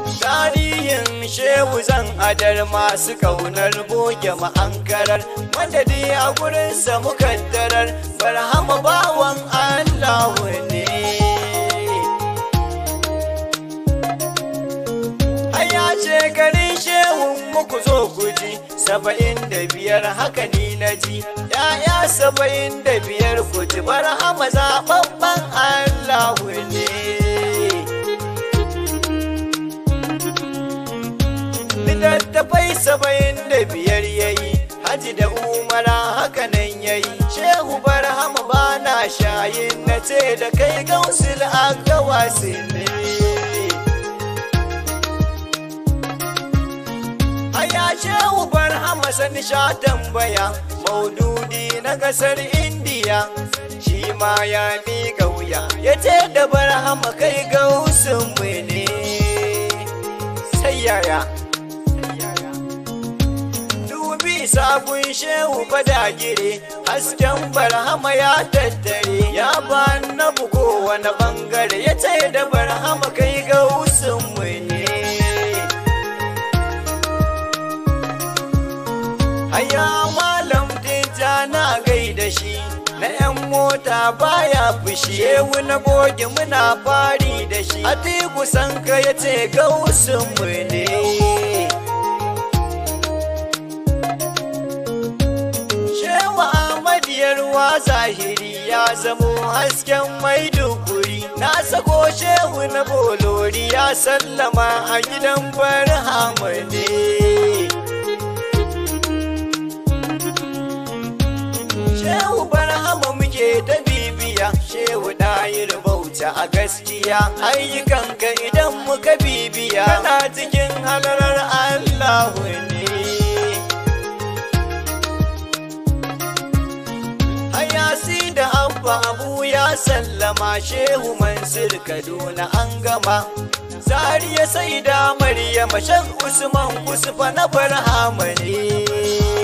tarihin shehu zan adar masu kaunar goge ma'ankarar madadi a gurinsa mukaddarar barhama bawan allahu ne Aya ce garin shehun muku zo guji saba'in da biyar haka ni na ji ya'ya saba'in da biyar ku ji barhama zaɓaɓɓen allahu ne littattafai saba'in da biyar yayi haji da umara hakanan yayi shehu barhama ba na shayin na ce da kai gausul agawa ne aya shehu barhama sani sha tambaya maududi na kasar indiya shi ma ya miƙa wuya ya ce da barhama kai gausun mu ne sai yaya dubi sabon shehu badagire hasken barhama ya tattare ya ba na bugo wani bangare ya ce da barhama kai ga mu ne haya malam dinta na gaida shi na yan mota baya fushi shehu na goge muna fari da shi a tiku sanka ya ce ga mu ne Shehu Ahmad Yarwa zahiri ya zamo hasken maiduguri na sako shehu na bolori ya sallama a gidan barhama ne. Shehu barhama muke ta bibiya shehu ɗayir bauta a gaskiya ayyukanka idan muka bibiya kana cikin halarar Allahu ne. Hayasi da Abba Abu ya sallama Shehu Mansur Kaduna an gama. Zariya sai da Maryam Shan Usman Usfa na Barhama ne.